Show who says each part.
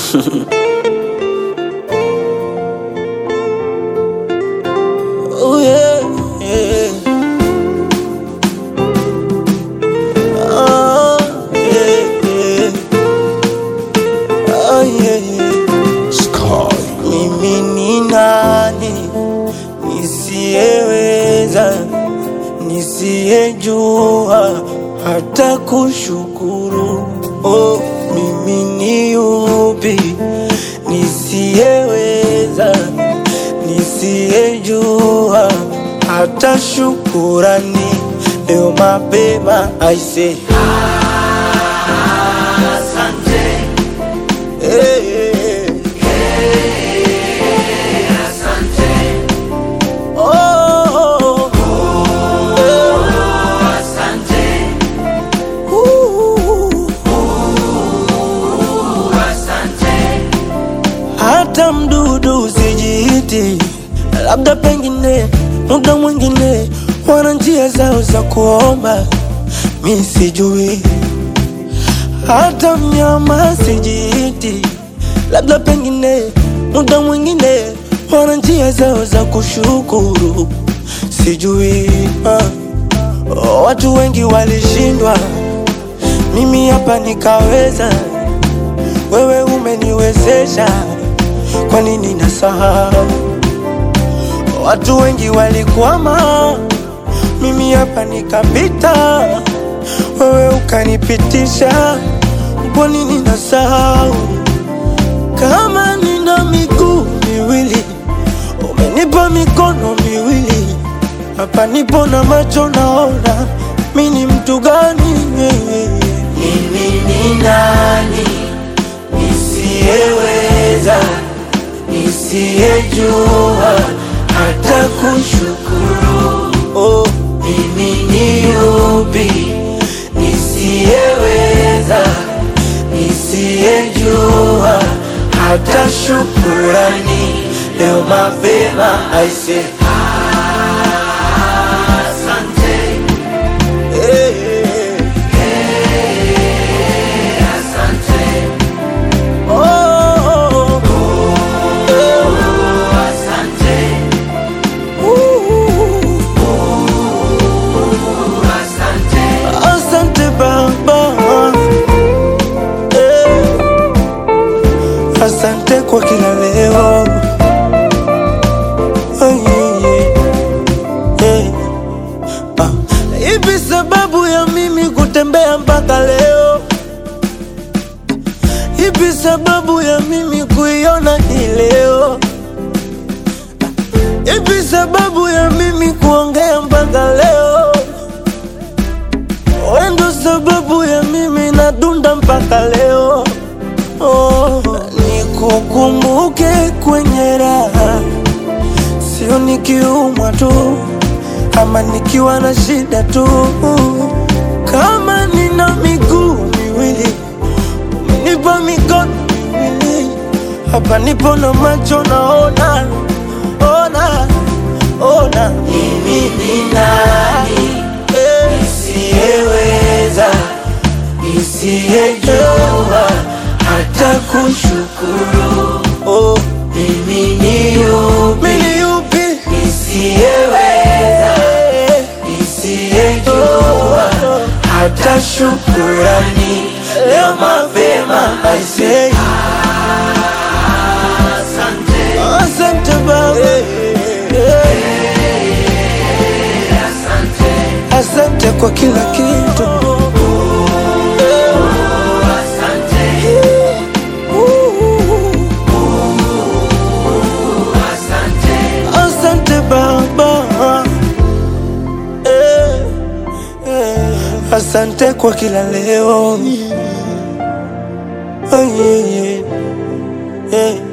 Speaker 1: Oh yeah, yeah. Oh yeah, yeah. Oh yeah, yeah.
Speaker 2: Sky.
Speaker 1: Mimi ni nani nisiyeweza, nisiyejua hata kushukuru? Oh, mimi ni yupi nisiyeweza, nisiyejua hata shukurani? Leo mapema aise, hey, hey, hey. Oh, hata mdudu usijiiti, labda pengine muda mwingine wana njia zao za kuomba, mi sijui. Hata mnyama sijiiti, labda pengine muda mwingine wana njia zao za kushukuru, sijui. Ah. Oh, watu wengi walishindwa, mimi hapa nikaweza. Wewe umeniwezesha, kwa nini nasahau? Watu wengi walikwama, mimi hapa nikapita. Wewe ukanipitisha, kwa nini nasahau? Kama nina miguu miwili, umenipa mikono miwili, hapa nipo na macho naona, mi ni mtu gani? Mimi ni nani nisiyeweza, nisiyejua hata kushukuru? Oh, mimi ni yupi nisiyeweza, nisiyejua hata shukurani? Leo mapema aise, hey, hey, oh, oh, uh, asante Baba, eh, asante kwa kila leo. Oh, yeah, yeah, yeah. Ah, Ipi sababu ya mimi kutembea mpaka leo? Ipi sababu ya mimi kuiona hii leo? Ipi sababu ya mimi kuongea mpaka leo? Wewe ndo sababu ya mimi nadunda mpaka leo. Oh, nikukumbuke kwenye raha, sio nikiumwa tu ama nikiwa na shida tu. Kama nina miguu miwili, umenipa mikono miwili, hapa nipo na macho naona, ona, ona. Mimi ni nani nisiyeweza, nisiyejua hata kushukuru? Oh, mimi ni yupi, mimi ni yupi nisiyeweza, nisiyejua hata shukurani? Leo mapema I say asante Baba, asante kwa kila kitu. Asante Baba, eh, eh, asante kwa kila leo. Oh, yeah, yeah, yeah.